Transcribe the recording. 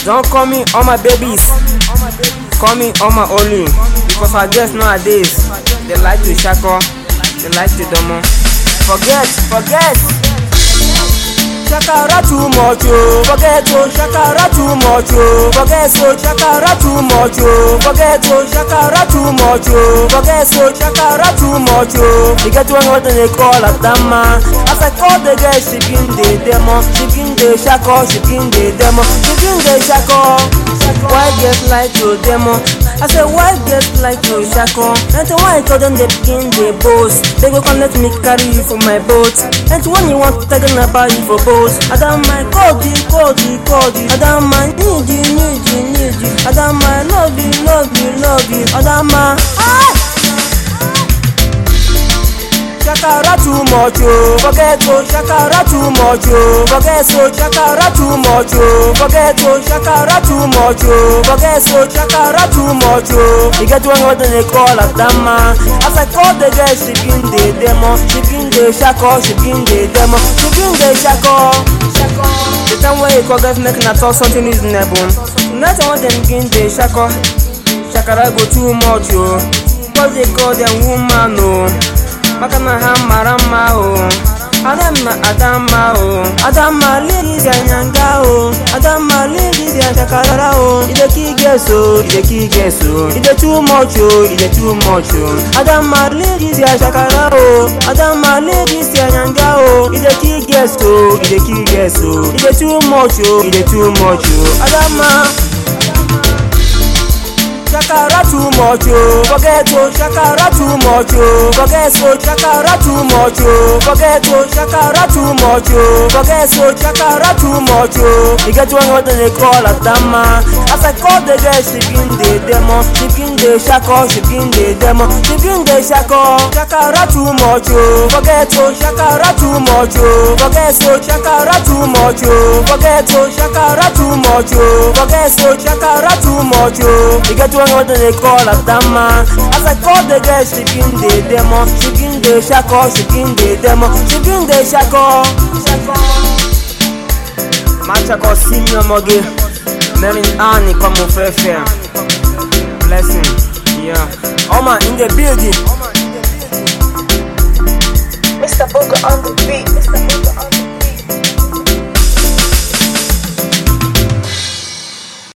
Don't call me all my babies. Call me all my only. Because I guess nowadays they like to shako, they like to domo. Forget, forget. Shakara too much, oh. Forget, oh. Shakara too much, oh. Forget, so Shakara too much, oh. Forget, oh. Shakara too much, oh. Forget, so Shakara too much, oh. You get one what they call a dama. As I call the girl, she begin the demo. She begin the shako, she begin the demo. She begin the shako. Why get like to demo? I say why get like to shako? And to why call them they begin the boast? They go come let me carry you for my boat. And to when you want to tell them about you for boat. I don't mind cody, cody, cody. I don't mind need you, need you, need you. I don't mind love you, love you, love you. I don't mind. Ah! Shakara too much, oh. Forget, oh. Shakara too much, oh. Forget, so Shakara too much, oh. Forget, oh. Shakara too much, oh. Forget, so Shakara too much, oh. You get one what they call a dama. As I call the girl, she begin the demo. She begin the shako, she begin the demo. She begin the shako. The time when you call guys making a talk something is never. Not one them begin the shako. Shakara go too much, oh. Cause they call them woman, oh. maka na ha mara mma o adamma adamma o adamma ladies anyanga o adamma ladies anyakarara o ide ki geso ide ki geso ide too much o ide too much o adamma ladies anyakara o adamma ladies anyanga o ide ki geso ide ki geso ide too much o ide too much o adamma. Shakara too much, oh. Forget, oh. Shakara too much, oh. Forget, so Shakara too much, oh. Forget, oh. Shakara too much, oh. Forget, so Shakara too much, oh. You get one what they call a dama. As I call the girl, she begin the demo. She begin the shako, she begin the demo. She begin the shako. Shakara too much, oh. Forget, oh. Shakara too much, oh. Forget, so Shakara too much, oh. Forget, oh. Shakara too much, oh. Forget, so Shakara too much, oh. You get one what they call a dama. As I call the girl, she begin the demo. She begin the shako, she begin the demo. She begin the shako. Machako senior moge. Merin Annie come on fair fair. Blessing. Yeah. Oma in the building. Mr. Booger on the beat. Mr. Booger on the beat.